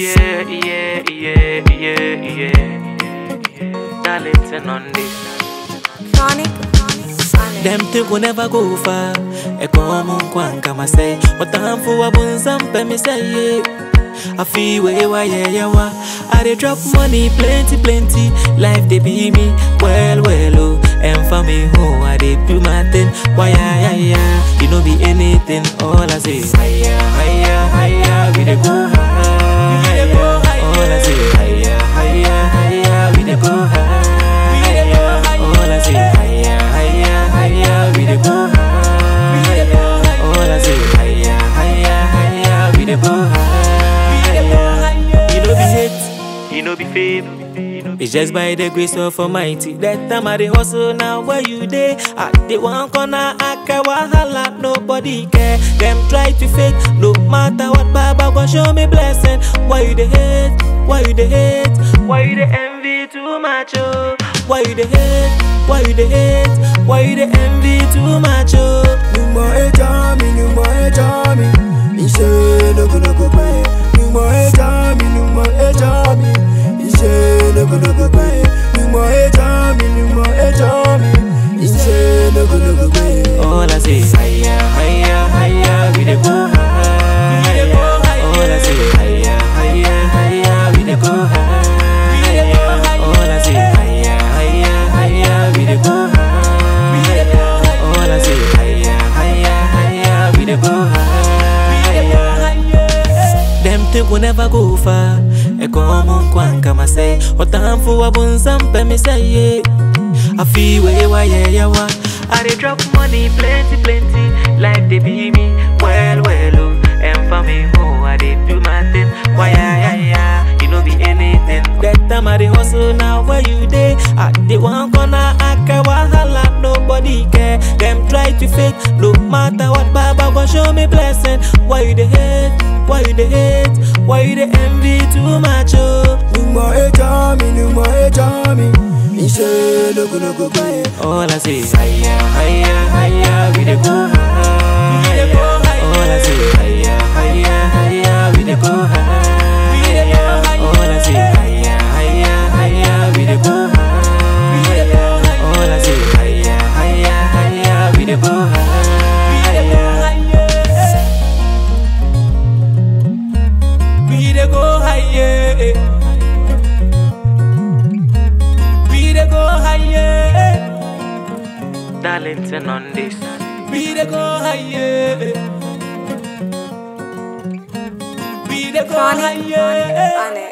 Yeah, yeah, yeah, yeah, yeah. Darlington on this. Sonic, Sonic. Them think we never go far. Eko munkwan kama say, watamfu wabunzampe me say yeah. I feel way why yeah yeah wa. I dey drop money plenty plenty. Life they be me well well oh. And for me who I dey do my thing. Why yeah yeah yeah. You know be anything. All I say higher higher higher. We dey go higher. All I say higher higher higher. We dey go higher. All I say higher higher higher. We dey go higher. All I say higher higher higher. We dey go higher. You know be hate. You know be favor. It's just by the grace of Almighty. That time I dey hustle now where you dey. I dey one corner, I care wahala, nobody care. Them try to fake, no matter what, Baba gon' show me blessing. Why you dey hate? Why you dey hate? Why you dey envy too much? Oh, why you dey hate? Why you dey hate? Why you dey envy too much? Oh, Numo ejami, numo ejami Ise nogo nogo pe Numo ejami, numo ejami Ise nogo nogo pe Numo ejami, numo ejami Ise nogo nogo pe all I say higher, higher, higher. We dey go higher. All I say higher, higher, higher. We dey go higher. All I say higher, higher, higher. We dey go higher. All I say higher, higher, higher. We dey go higher. Them think we never go far. Eko munkwan kama say, watamfu wabunzampe me say yeah. I feel way why yeah yeah wa. I dey drop money plenty plenty. Life they be me well well oh. And for me who I dey do my thing. Why yeah yeah yeah. You know be anything. That time I dey hustle now where you dey. I dey one corner, I care wahala, nobody care. Them try to fake, no matter what, Baba gon' show me blessing. Why you dey hate? Why you dey hate? Why you dey envy too much? Oh, Numo ejami, numo ejami Ise nogo nogo pe all I say higher, higher, higher. We dey go higher. All I say higher, higher, higher. We dey go higher. All I say higher, higher, higher. We dey go higher. All I say higher, higher, higher. We dey go higher. We dey go higher. We dey go higher. Darlington on this. We dey go higher. We dey go Sonic, higher. Sonic.